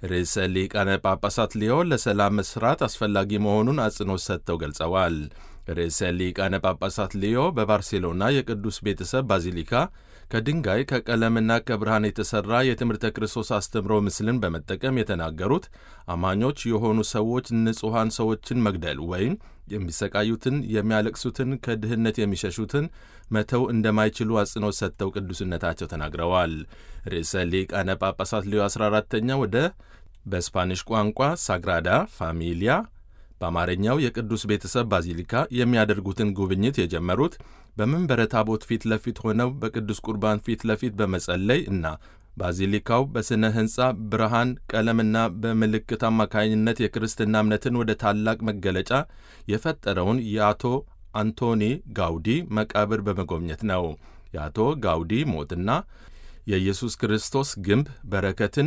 ርዕሰ ሊቃነ ጳጳሳት ሊዮ ለሰላም መስራት አስፈላጊ መሆኑን አጽንኦት ሰጥተው ገልጸዋል። ርዕሰ ሊቃነ ጳጳሳት ሊዮ በባርሴሎና የቅዱስ ቤተሰብ ባዚሊካ ከድንጋይ ከቀለምና ከብርሃን የተሠራ የትምህርተ ክርስቶስ አስተምሮ ምስልን በመጠቀም የተናገሩት አማኞች የሆኑ ሰዎች ንጹሐን ሰዎችን መግደል ወይም የሚሰቃዩትን፣ የሚያለቅሱትን፣ ከድህነት የሚሸሹትን መተው እንደማይችሉ አጽንኦት ሰጥተው ቅዱስነታቸው ተናግረዋል። ርዕሰ ሊቃነ ጳጳሳት ሊዮ 14ተኛ ወደ በስፓኒሽ ቋንቋ ሳግራዳ ፋሚሊያ በአማርኛው የቅዱስ ቤተሰብ ባዚሊካ የሚያደርጉትን ጉብኝት የጀመሩት በመንበረ ታቦት ፊት ለፊት ሆነው በቅዱስ ቁርባን ፊት ለፊት በመጸለይ እና ባዚሊካው በሥነ ሕንፃ ብርሃን፣ ቀለምና በምልክት አማካኝነት የክርስትና እምነትን ወደ ታላቅ መገለጫ የፈጠረውን የአቶ አንቶኒ ጋውዲ መቃብር በመጎብኘት ነው። የአቶ ጋውዲ ሞትና የኢየሱስ ክርስቶስ ግንብ በረከትን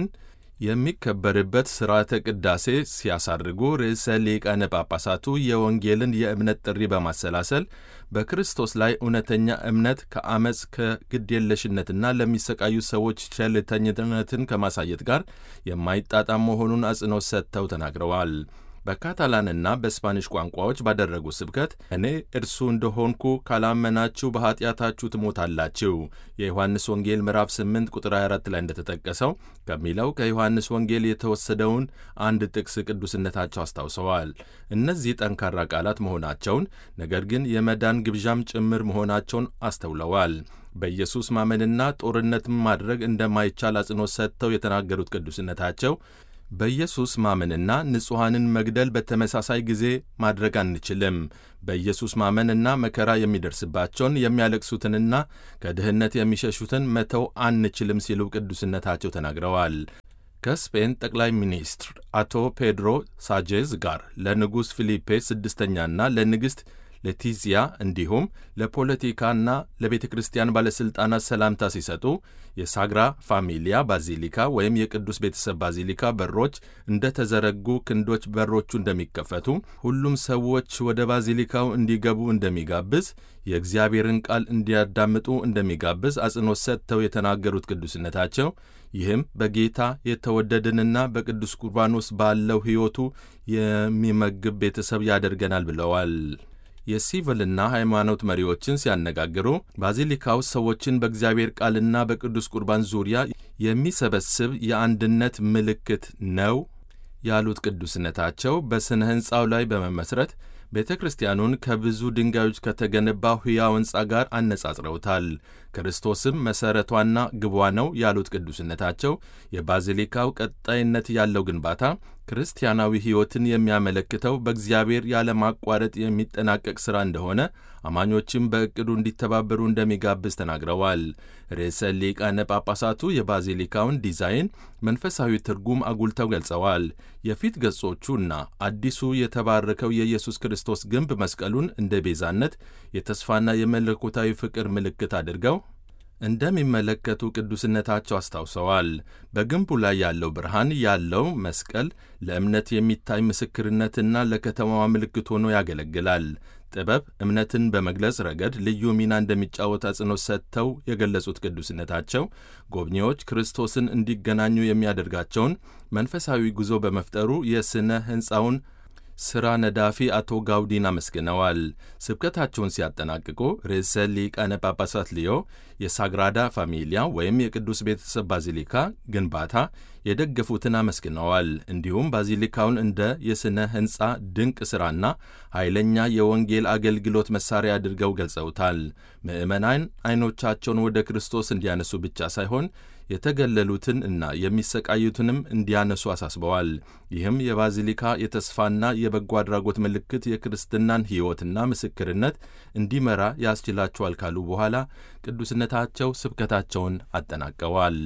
የሚከበርበት ሥርዓተ ቅዳሴ ሲያሳርጉ ርዕሰ ሊቃነ ጳጳሳቱ የወንጌልን የእምነት ጥሪ በማሰላሰል በክርስቶስ ላይ እውነተኛ እምነት ከአመፅ ከግድየለሽነትና ለሚሰቃዩ ሰዎች ቸልተኝነትን ከማሳየት ጋር የማይጣጣም መሆኑን አጽንኦት ሰጥተው ተናግረዋል። በካታላንና በስፓኒሽ ቋንቋዎች ባደረጉ ስብከት እኔ እርሱ እንደሆንኩ ካላመናችሁ በኀጢአታችሁ ትሞታላችሁ የዮሐንስ ወንጌል ምዕራፍ 8 ቁጥር 24 ላይ እንደተጠቀሰው ከሚለው ከዮሐንስ ወንጌል የተወሰደውን አንድ ጥቅስ ቅዱስነታቸው አስታውሰዋል። እነዚህ ጠንካራ ቃላት መሆናቸውን ነገር ግን የመዳን ግብዣም ጭምር መሆናቸውን አስተውለዋል። በኢየሱስ ማመንና ጦርነትን ማድረግ እንደማይቻል አጽንኦት ሰጥተው የተናገሩት ቅዱስነታቸው በኢየሱስ ማመንና ንጹሐንን መግደል በተመሳሳይ ጊዜ ማድረግ አንችልም። በኢየሱስ ማመንና መከራ የሚደርስባቸውን የሚያለቅሱትንና ከድህነት የሚሸሹትን መተው አንችልም ሲሉ ቅዱስነታቸው ተናግረዋል። ከስፔን ጠቅላይ ሚኒስትር አቶ ፔድሮ ሳጄዝ ጋር ለንጉሥ ፊሊፔ ስድስተኛና ለንግሥት ለቲዚያ እንዲሁም ለፖለቲካና ለቤተ ክርስቲያን ባለሥልጣናት ሰላምታ ሲሰጡ የሳግራ ፋሚሊያ ባዚሊካ ወይም የቅዱስ ቤተሰብ ባዚሊካ በሮች እንደ ተዘረጉ ክንዶች በሮቹ እንደሚከፈቱ ሁሉም ሰዎች ወደ ባዚሊካው እንዲገቡ እንደሚጋብዝ የእግዚአብሔርን ቃል እንዲያዳምጡ እንደሚጋብዝ አጽንኦት ሰጥተው የተናገሩት ቅዱስነታቸው ይህም በጌታ የተወደድንና በቅዱስ ቁርባን ውስጥ ባለው ሕይወቱ የሚመግብ ቤተሰብ ያደርገናል ብለዋል። የሲቪልና ሃይማኖት መሪዎችን ሲያነጋግሩ ባዚሊካው ሰዎችን በእግዚአብሔር ቃልና በቅዱስ ቁርባን ዙሪያ የሚሰበስብ የአንድነት ምልክት ነው ያሉት ቅዱስነታቸው በሥነ ሕንፃው ላይ በመመስረት ቤተ ክርስቲያኑን ከብዙ ድንጋዮች ከተገነባው ሕያው ሕንፃ ጋር አነጻጽረውታል። ክርስቶስም መሠረቷና ግቧ ነው ያሉት ቅዱስነታቸው የባዚሊካው ቀጣይነት ያለው ግንባታ ክርስቲያናዊ ሕይወትን የሚያመለክተው በእግዚአብሔር ያለማቋረጥ የሚጠናቀቅ ሥራ እንደሆነ አማኞችም በዕቅዱ እንዲተባበሩ እንደሚጋብዝ ተናግረዋል። ርዕሰ ሊቃነ ጳጳሳቱ የባዚሊካውን ዲዛይን መንፈሳዊ ትርጉም አጉልተው ገልጸዋል። የፊት ገጾቹና አዲሱ የተባረከው የኢየሱስ ክርስቶስ ግንብ መስቀሉን እንደ ቤዛነት የተስፋና የመለኮታዊ ፍቅር ምልክት አድርገው እንደሚመለከቱ ቅዱስነታቸው አስታውሰዋል። በግንቡ ላይ ያለው ብርሃን ያለው መስቀል ለእምነት የሚታይ ምስክርነትና ለከተማዋ ምልክት ሆኖ ያገለግላል። ጥበብ እምነትን በመግለጽ ረገድ ልዩ ሚና እንደሚጫወት አጽንኦት ሰጥተው የገለጹት ቅዱስነታቸው ጎብኚዎች ክርስቶስን እንዲገናኙ የሚያደርጋቸውን መንፈሳዊ ጉዞ በመፍጠሩ የሥነ ሕንፃውን ሥራ ነዳፊ አቶ ጋውዲን አመስግነዋል። ስብከታቸውን ሲያጠናቅቁ ርዕሰ ሊቃነ ጳጳሳት ሊዮ የሳግራዳ ፋሚሊያ ወይም የቅዱስ ቤተሰብ ባዚሊካ ግንባታ የደገፉትን አመስግነዋል። እንዲሁም ባዚሊካውን እንደ የሥነ ሕንፃ ድንቅ ሥራና ኃይለኛ የወንጌል አገልግሎት መሣሪያ አድርገው ገልጸውታል። ምዕመናን ዐይኖቻቸውን ወደ ክርስቶስ እንዲያነሱ ብቻ ሳይሆን የተገለሉትን እና የሚሰቃዩትንም እንዲያነሱ አሳስበዋል። ይህም የባዚሊካ የተስፋና የበጎ አድራጎት ምልክት የክርስትናን ሕይወትና ምስክርነት እንዲመራ ያስችላቸዋል ካሉ በኋላ ቅዱስነታቸው ስብከታቸውን አጠናቀዋል።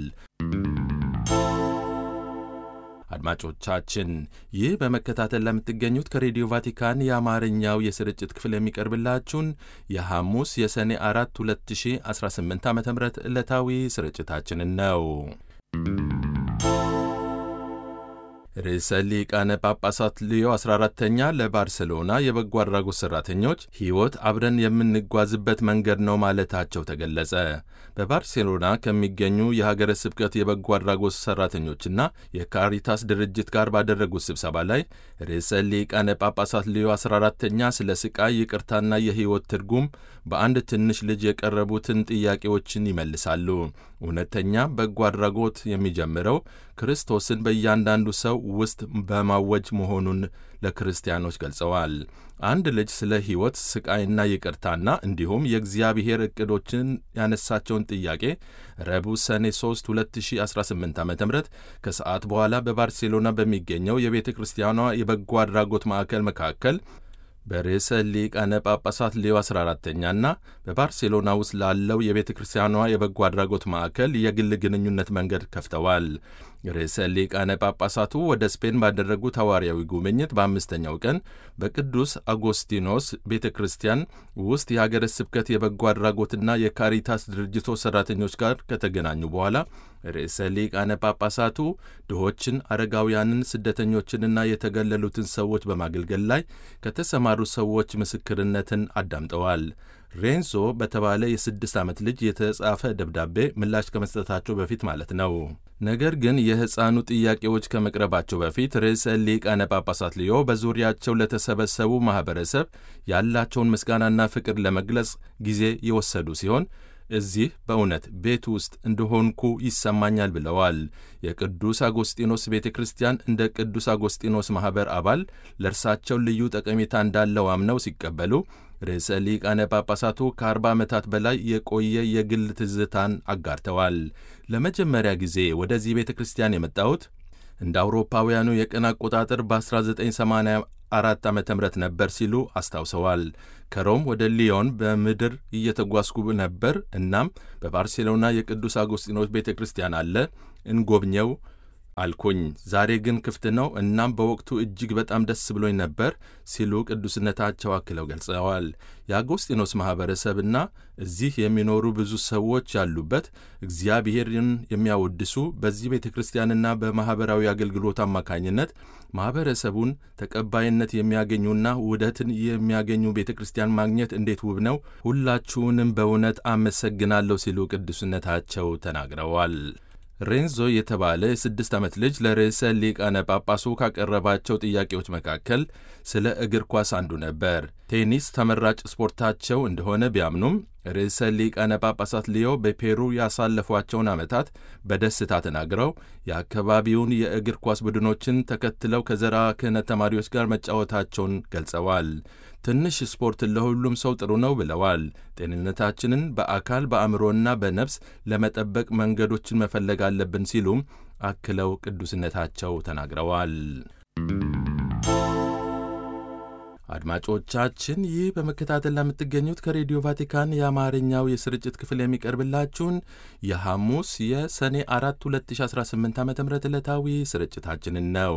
አድማጮቻችን ይህ በመከታተል ለምትገኙት ከሬዲዮ ቫቲካን የአማርኛው የስርጭት ክፍል የሚቀርብላችሁን የሐሙስ የሰኔ አራት 2018 ዓ ም ዕለታዊ ስርጭታችንን ነው። ርዕሰ ሊቃነ ጳጳሳት ሊዮ 14ተኛ ለባርሴሎና የበጎ አድራጎት ሠራተኞች ሕይወት አብረን የምንጓዝበት መንገድ ነው ማለታቸው ተገለጸ። በባርሴሎና ከሚገኙ የሀገረ ስብከት የበጎ አድራጎት ሠራተኞችና የካሪታስ ድርጅት ጋር ባደረጉት ስብሰባ ላይ ርዕሰ ሊቃነ ጳጳሳት ሊዮ 14ተኛ ስለ ስቃይ ይቅርታና የሕይወት ትርጉም በአንድ ትንሽ ልጅ የቀረቡትን ጥያቄዎችን ይመልሳሉ። እውነተኛ በጎ አድራጎት የሚጀምረው ክርስቶስን በእያንዳንዱ ሰው ውስጥ በማወጅ መሆኑን ለክርስቲያኖች ገልጸዋል። አንድ ልጅ ስለ ሕይወት ስቃይና ይቅርታና እንዲሁም የእግዚአብሔር ዕቅዶችን ያነሳቸውን ጥያቄ ረቡዕ ሰኔ 3 2018 ዓ ም ከሰዓት በኋላ በባርሴሎና በሚገኘው የቤተ ክርስቲያኗ የበጎ አድራጎት ማዕከል መካከል በርዕሰ ሊቃነ ጳጳሳት ሌዮ 14ተኛና በባርሴሎና ውስጥ ላለው የቤተ ክርስቲያኗ የበጎ አድራጎት ማዕከል የግል ግንኙነት መንገድ ከፍተዋል። ርዕሰ ሊቃነ ጳጳሳቱ ወደ ስፔን ባደረጉት ሐዋርያዊ ጉብኝት በአምስተኛው ቀን በቅዱስ አጎስቲኖስ ቤተ ክርስቲያን ውስጥ የሀገረ ስብከት የበጎ አድራጎትና የካሪታስ ድርጅቶች ሠራተኞች ጋር ከተገናኙ በኋላ ርዕሰ ሊቃነ ጳጳሳቱ ድሆችን፣ አረጋውያንን፣ ስደተኞችንና የተገለሉትን ሰዎች በማገልገል ላይ ከተሰማሩ ሰዎች ምስክርነትን አዳምጠዋል። ሬንዞ በተባለ የስድስት ዓመት ልጅ የተጻፈ ደብዳቤ ምላሽ ከመስጠታቸው በፊት ማለት ነው። ነገር ግን የሕፃኑ ጥያቄዎች ከመቅረባቸው በፊት ርዕሰ ሊቃነ ጳጳሳት ሊዮ በዙሪያቸው ለተሰበሰቡ ማኅበረሰብ ያላቸውን ምስጋናና ፍቅር ለመግለጽ ጊዜ የወሰዱ ሲሆን እዚህ በእውነት ቤት ውስጥ እንደሆንኩ ይሰማኛል ብለዋል። የቅዱስ አጎስጢኖስ ቤተ ክርስቲያን እንደ ቅዱስ አጎስጢኖስ ማኅበር አባል ለእርሳቸው ልዩ ጠቀሜታ እንዳለው አምነው ሲቀበሉ ርዕሰ ሊቃነ ጳጳሳቱ ከአርባ ዓመታት በላይ የቆየ የግል ትዝታን አጋርተዋል። ለመጀመሪያ ጊዜ ወደዚህ ቤተ ክርስቲያን የመጣሁት እንደ አውሮፓውያኑ የቀን አቆጣጠር በ1984 ዓ ም ነበር ሲሉ አስታውሰዋል። ከሮም ወደ ሊዮን በምድር እየተጓዝኩ ነበር። እናም በባርሴሎና የቅዱስ አጎስጢኖስ ቤተ ክርስቲያን አለ፣ እንጎብኘው አልኩኝ። ዛሬ ግን ክፍት ነው። እናም በወቅቱ እጅግ በጣም ደስ ብሎኝ ነበር ሲሉ ቅዱስነታቸው አክለው ገልጸዋል። የአጎስጢኖስ ማኅበረሰብና እዚህ የሚኖሩ ብዙ ሰዎች ያሉበት እግዚአብሔርን የሚያወድሱ በዚህ ቤተ ክርስቲያንና በማኅበራዊ አገልግሎት አማካኝነት ማኅበረሰቡን ተቀባይነት የሚያገኙና ውህደትን የሚያገኙ ቤተ ክርስቲያን ማግኘት እንዴት ውብ ነው! ሁላችሁንም በእውነት አመሰግናለሁ ሲሉ ቅዱስነታቸው ተናግረዋል። ሬንዞ የተባለ የስድስት ዓመት ልጅ ለርዕሰ ሊቃነ ጳጳሱ ካቀረባቸው ጥያቄዎች መካከል ስለ እግር ኳስ አንዱ ነበር። ቴኒስ ተመራጭ ስፖርታቸው እንደሆነ ቢያምኑም ርዕሰ ሊቃነ ጳጳሳት ሊዮ በፔሩ ያሳለፏቸውን ዓመታት በደስታ ተናግረው የአካባቢውን የእግር ኳስ ቡድኖችን ተከትለው ከዘራ ክህነት ተማሪዎች ጋር መጫወታቸውን ገልጸዋል። ትንሽ ስፖርት ለሁሉም ሰው ጥሩ ነው ብለዋል። ጤንነታችንን በአካል በአእምሮና በነፍስ ለመጠበቅ መንገዶችን መፈለግ አለብን ሲሉም አክለው ቅዱስነታቸው ተናግረዋል። አድማጮቻችን ይህ በመከታተል ለምትገኙት ከሬዲዮ ቫቲካን የአማርኛው የስርጭት ክፍል የሚቀርብላችሁን የሐሙስ የሰኔ 4 2018 ዓ ም ዕለታዊ ስርጭታችንን ነው።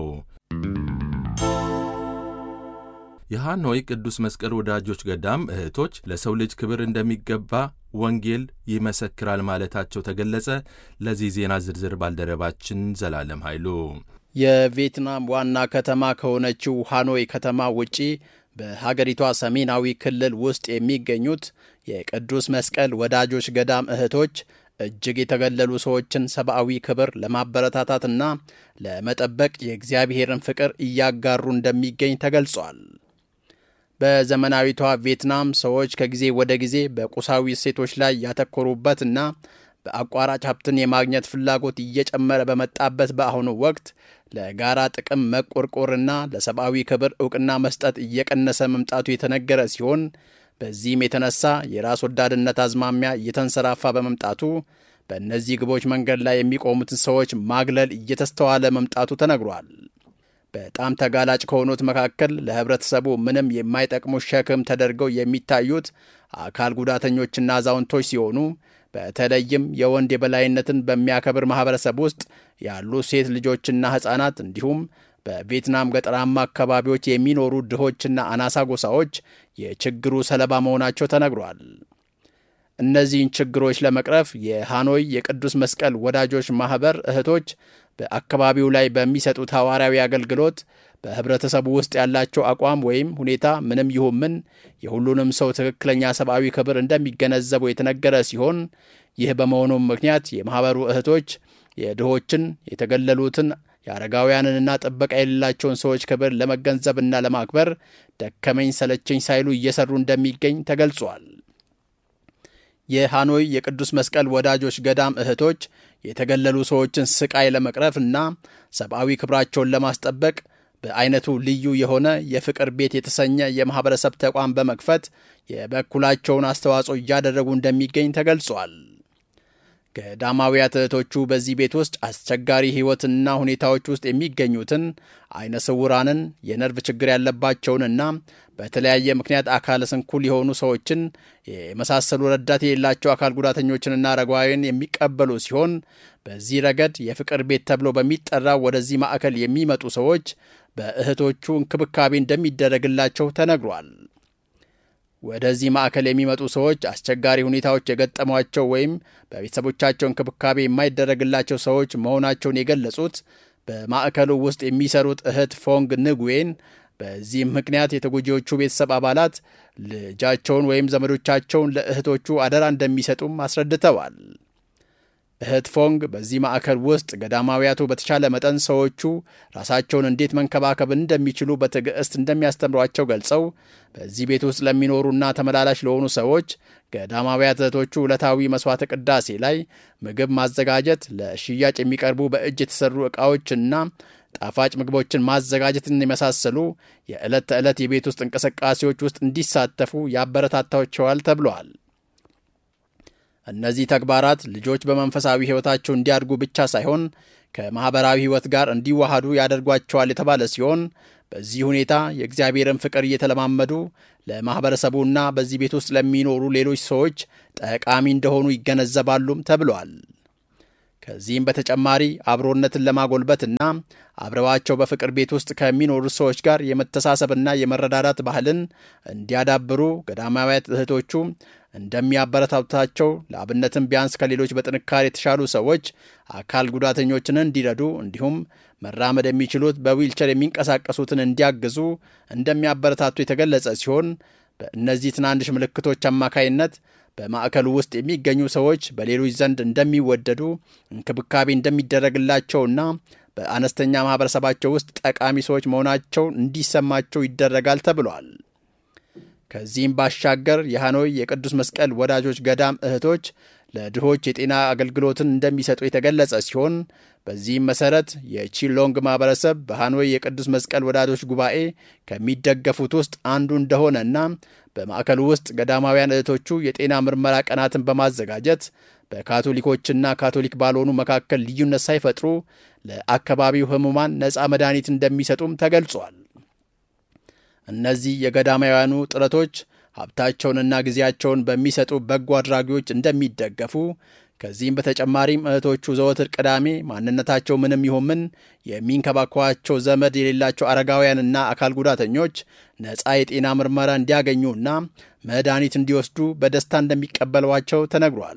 የሃኖይ ቅዱስ መስቀል ወዳጆች ገዳም እህቶች ለሰው ልጅ ክብር እንደሚገባ ወንጌል ይመሰክራል ማለታቸው ተገለጸ። ለዚህ ዜና ዝርዝር ባልደረባችን ዘላለም ኃይሉ የቪየትናም ዋና ከተማ ከሆነችው ሃኖይ ከተማ ውጪ በሀገሪቷ ሰሜናዊ ክልል ውስጥ የሚገኙት የቅዱስ መስቀል ወዳጆች ገዳም እህቶች እጅግ የተገለሉ ሰዎችን ሰብአዊ ክብር ለማበረታታትና ለመጠበቅ የእግዚአብሔርን ፍቅር እያጋሩ እንደሚገኝ ተገልጿል። በዘመናዊቷ ቪየትናም ሰዎች ከጊዜ ወደ ጊዜ በቁሳዊ እሴቶች ላይ ያተኮሩበትና በአቋራጭ ሀብትን የማግኘት ፍላጎት እየጨመረ በመጣበት በአሁኑ ወቅት ለጋራ ጥቅም መቆርቆርና ለሰብአዊ ክብር እውቅና መስጠት እየቀነሰ መምጣቱ የተነገረ ሲሆን በዚህም የተነሳ የራስ ወዳድነት አዝማሚያ እየተንሰራፋ በመምጣቱ በእነዚህ ግቦች መንገድ ላይ የሚቆሙትን ሰዎች ማግለል እየተስተዋለ መምጣቱ ተነግሯል። በጣም ተጋላጭ ከሆኑት መካከል ለህብረተሰቡ ምንም የማይጠቅሙ ሸክም ተደርገው የሚታዩት አካል ጉዳተኞችና አዛውንቶች ሲሆኑ በተለይም የወንድ የበላይነትን በሚያከብር ማህበረሰብ ውስጥ ያሉ ሴት ልጆችና ሕፃናት እንዲሁም በቪየትናም ገጠራማ አካባቢዎች የሚኖሩ ድሆችና አናሳ ጎሳዎች የችግሩ ሰለባ መሆናቸው ተነግሯል። እነዚህን ችግሮች ለመቅረፍ የሃኖይ የቅዱስ መስቀል ወዳጆች ማኅበር እህቶች በአካባቢው ላይ በሚሰጡት ሐዋርያዊ አገልግሎት በህብረተሰቡ ውስጥ ያላቸው አቋም ወይም ሁኔታ ምንም ይሁን ምን የሁሉንም ሰው ትክክለኛ ሰብአዊ ክብር እንደሚገነዘቡ የተነገረ ሲሆን ይህ በመሆኑም ምክንያት የማኅበሩ እህቶች የድሆችን፣ የተገለሉትን፣ የአረጋውያንንና ጥበቃ የሌላቸውን ሰዎች ክብር ለመገንዘብና ለማክበር ደከመኝ ሰለቸኝ ሳይሉ እየሰሩ እንደሚገኝ ተገልጿል። የሃኖይ የቅዱስ መስቀል ወዳጆች ገዳም እህቶች የተገለሉ ሰዎችን ስቃይ ለመቅረፍ እና ሰብአዊ ክብራቸውን ለማስጠበቅ በአይነቱ ልዩ የሆነ የፍቅር ቤት የተሰኘ የማኅበረሰብ ተቋም በመክፈት የበኩላቸውን አስተዋጽኦ እያደረጉ እንደሚገኝ ተገልጿል። ገዳማውያት እህቶቹ በዚህ ቤት ውስጥ አስቸጋሪ ሕይወትና ሁኔታዎች ውስጥ የሚገኙትን አይነ ስውራንን፣ የነርቭ ችግር ያለባቸውንና በተለያየ ምክንያት አካለ ስንኩል የሆኑ ሰዎችን የመሳሰሉ ረዳት የሌላቸው አካል ጉዳተኞችንና አረጋውያን የሚቀበሉ ሲሆን በዚህ ረገድ የፍቅር ቤት ተብሎ በሚጠራው ወደዚህ ማዕከል የሚመጡ ሰዎች በእህቶቹ እንክብካቤ እንደሚደረግላቸው ተነግሯል። ወደዚህ ማዕከል የሚመጡ ሰዎች አስቸጋሪ ሁኔታዎች የገጠሟቸው ወይም በቤተሰቦቻቸው እንክብካቤ የማይደረግላቸው ሰዎች መሆናቸውን የገለጹት በማዕከሉ ውስጥ የሚሰሩት እህት ፎንግ ንጉዌን በዚህም ምክንያት የተጎጂዎቹ ቤተሰብ አባላት ልጃቸውን ወይም ዘመዶቻቸውን ለእህቶቹ አደራ እንደሚሰጡም አስረድተዋል። እህት ፎንግ በዚህ ማዕከል ውስጥ ገዳማውያቱ በተቻለ መጠን ሰዎቹ ራሳቸውን እንዴት መንከባከብ እንደሚችሉ በትዕግስት እንደሚያስተምሯቸው ገልጸው በዚህ ቤት ውስጥ ለሚኖሩና ተመላላሽ ለሆኑ ሰዎች ገዳማውያት እህቶቹ ዕለታዊ መስዋዕተ ቅዳሴ ላይ ምግብ ማዘጋጀት፣ ለሽያጭ የሚቀርቡ በእጅ የተሰሩ ዕቃዎችና ጣፋጭ ምግቦችን ማዘጋጀትን የመሳሰሉ የዕለት ተዕለት የቤት ውስጥ እንቅስቃሴዎች ውስጥ እንዲሳተፉ ያበረታታቸዋል ተብለዋል። እነዚህ ተግባራት ልጆች በመንፈሳዊ ሕይወታቸው እንዲያድጉ ብቻ ሳይሆን ከማኅበራዊ ሕይወት ጋር እንዲዋሃዱ ያደርጓቸዋል የተባለ ሲሆን በዚህ ሁኔታ የእግዚአብሔርን ፍቅር እየተለማመዱ ለማኅበረሰቡና በዚህ ቤት ውስጥ ለሚኖሩ ሌሎች ሰዎች ጠቃሚ እንደሆኑ ይገነዘባሉም ተብለዋል። ከዚህም በተጨማሪ አብሮነትን ለማጎልበትና አብረዋቸው በፍቅር ቤት ውስጥ ከሚኖሩ ሰዎች ጋር የመተሳሰብና የመረዳዳት ባህልን እንዲያዳብሩ ገዳማውያት እህቶቹ እንደሚያበረታታቸው ለአብነትም ቢያንስ ከሌሎች በጥንካሬ የተሻሉ ሰዎች አካል ጉዳተኞችን እንዲረዱ እንዲሁም መራመድ የሚችሉት በዊልቸር የሚንቀሳቀሱትን እንዲያግዙ እንደሚያበረታቱ የተገለጸ ሲሆን በእነዚህ ትናንሽ ምልክቶች አማካይነት በማዕከሉ ውስጥ የሚገኙ ሰዎች በሌሎች ዘንድ እንደሚወደዱ እንክብካቤ እንደሚደረግላቸውና በአነስተኛ ማኅበረሰባቸው ውስጥ ጠቃሚ ሰዎች መሆናቸው እንዲሰማቸው ይደረጋል ተብሏል። ከዚህም ባሻገር የሃኖይ የቅዱስ መስቀል ወዳጆች ገዳም እህቶች ለድሆች የጤና አገልግሎትን እንደሚሰጡ የተገለጸ ሲሆን በዚህም መሰረት የቺሎንግ ማኅበረሰብ በሃኖይ የቅዱስ መስቀል ወዳጆች ጉባኤ ከሚደገፉት ውስጥ አንዱ እንደሆነና በማዕከሉ ውስጥ ገዳማውያን እህቶቹ የጤና ምርመራ ቀናትን በማዘጋጀት በካቶሊኮችና ካቶሊክ ባልሆኑ መካከል ልዩነት ሳይፈጥሩ ለአካባቢው ሕሙማን ነፃ መድኃኒት እንደሚሰጡም ተገልጿል። እነዚህ የገዳማውያኑ ጥረቶች ሀብታቸውንና ጊዜያቸውን በሚሰጡ በጎ አድራጊዎች እንደሚደገፉ ከዚህም በተጨማሪም እህቶቹ ዘወትር ቅዳሜ ማንነታቸው ምንም ይሁን ምን የሚንከባከባቸው ዘመድ የሌላቸው አረጋውያንና አካል ጉዳተኞች ነፃ የጤና ምርመራ እንዲያገኙና መድኃኒት እንዲወስዱ በደስታ እንደሚቀበሏቸው ተነግሯል።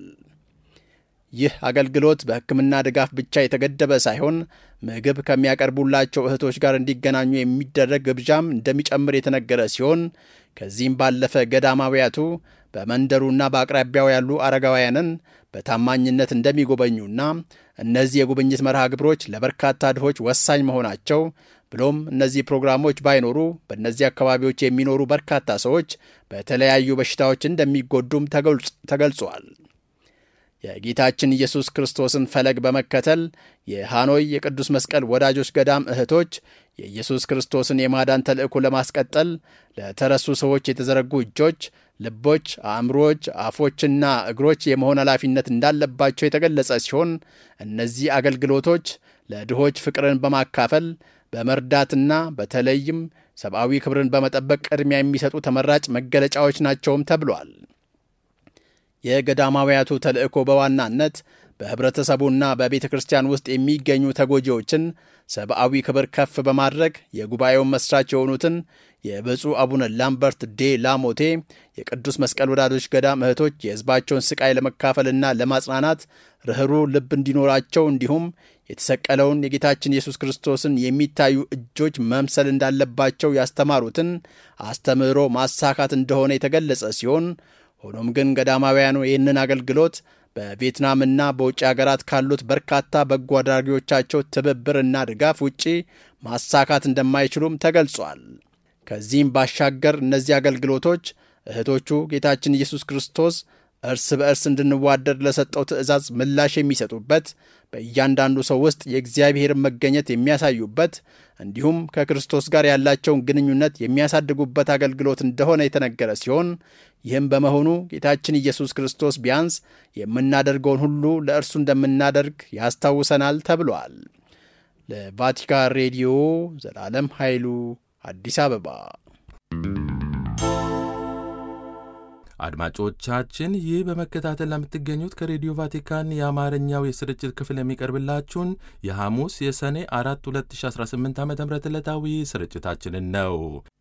ይህ አገልግሎት በሕክምና ድጋፍ ብቻ የተገደበ ሳይሆን ምግብ ከሚያቀርቡላቸው እህቶች ጋር እንዲገናኙ የሚደረግ ግብዣም እንደሚጨምር የተነገረ ሲሆን ከዚህም ባለፈ ገዳማውያቱ በመንደሩና በአቅራቢያው ያሉ አረጋውያንን በታማኝነት እንደሚጎበኙና እነዚህ የጉብኝት መርሃ ግብሮች ለበርካታ ድሆች ወሳኝ መሆናቸው ብሎም እነዚህ ፕሮግራሞች ባይኖሩ በእነዚህ አካባቢዎች የሚኖሩ በርካታ ሰዎች በተለያዩ በሽታዎች እንደሚጎዱም ተገልጿል። የጌታችን ኢየሱስ ክርስቶስን ፈለግ በመከተል የሃኖይ የቅዱስ መስቀል ወዳጆች ገዳም እህቶች የኢየሱስ ክርስቶስን የማዳን ተልእኮ ለማስቀጠል ለተረሱ ሰዎች የተዘረጉ እጆች፣ ልቦች፣ አእምሮዎች፣ አፎችና እግሮች የመሆን ኃላፊነት እንዳለባቸው የተገለጸ ሲሆን እነዚህ አገልግሎቶች ለድሆች ፍቅርን በማካፈል በመርዳትና በተለይም ሰብአዊ ክብርን በመጠበቅ ቅድሚያ የሚሰጡ ተመራጭ መገለጫዎች ናቸውም ተብሏል። የገዳማውያቱ ተልእኮ በዋናነት በኅብረተሰቡና በቤተ ክርስቲያን ውስጥ የሚገኙ ተጎጂዎችን ሰብአዊ ክብር ከፍ በማድረግ የጉባኤውን መስራች የሆኑትን የብፁዕ አቡነ ላምበርት ዴ ላሞቴ የቅዱስ መስቀል ወዳጆች ገዳም እህቶች የሕዝባቸውን ስቃይ ለመካፈልና ለማጽናናት ርኅሩህ ልብ እንዲኖራቸው እንዲሁም የተሰቀለውን የጌታችን ኢየሱስ ክርስቶስን የሚታዩ እጆች መምሰል እንዳለባቸው ያስተማሩትን አስተምህሮ ማሳካት እንደሆነ የተገለጸ ሲሆን ሆኖም ግን ገዳማውያኑ ይህንን አገልግሎት በቪየትናምና በውጭ ሀገራት ካሉት በርካታ በጎ አድራጊዎቻቸው ትብብርና ድጋፍ ውጪ ማሳካት እንደማይችሉም ተገልጿል። ከዚህም ባሻገር እነዚህ አገልግሎቶች እህቶቹ ጌታችን ኢየሱስ ክርስቶስ እርስ በእርስ እንድንዋደድ ለሰጠው ትእዛዝ ምላሽ የሚሰጡበት በእያንዳንዱ ሰው ውስጥ የእግዚአብሔርን መገኘት የሚያሳዩበት እንዲሁም ከክርስቶስ ጋር ያላቸውን ግንኙነት የሚያሳድጉበት አገልግሎት እንደሆነ የተነገረ ሲሆን ይህም በመሆኑ ጌታችን ኢየሱስ ክርስቶስ ቢያንስ የምናደርገውን ሁሉ ለእርሱ እንደምናደርግ ያስታውሰናል ተብሏል። ለቫቲካን ሬዲዮ ዘላለም ኃይሉ አዲስ አበባ። አድማጮቻችን ይህ በመከታተል ለምትገኙት ከሬዲዮ ቫቲካን የአማርኛው የስርጭት ክፍል የሚቀርብላችሁን የሐሙስ የሰኔ አራት 2018 ዓ ም ዕለታዊ ስርጭታችንን ነው።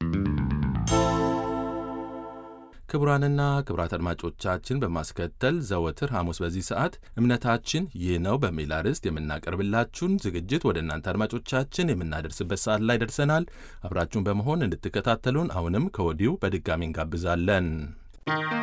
ክቡራንና ክቡራት አድማጮቻችን በማስከተል ዘወትር ሐሙስ በዚህ ሰዓት እምነታችን ይህ ነው በሚል አርዕስት የምናቀርብላችሁን ዝግጅት ወደ እናንተ አድማጮቻችን የምናደርስበት ሰዓት ላይ ደርሰናል። አብራችሁን በመሆን እንድትከታተሉን አሁንም ከወዲሁ በድጋሚ እንጋብዛለን።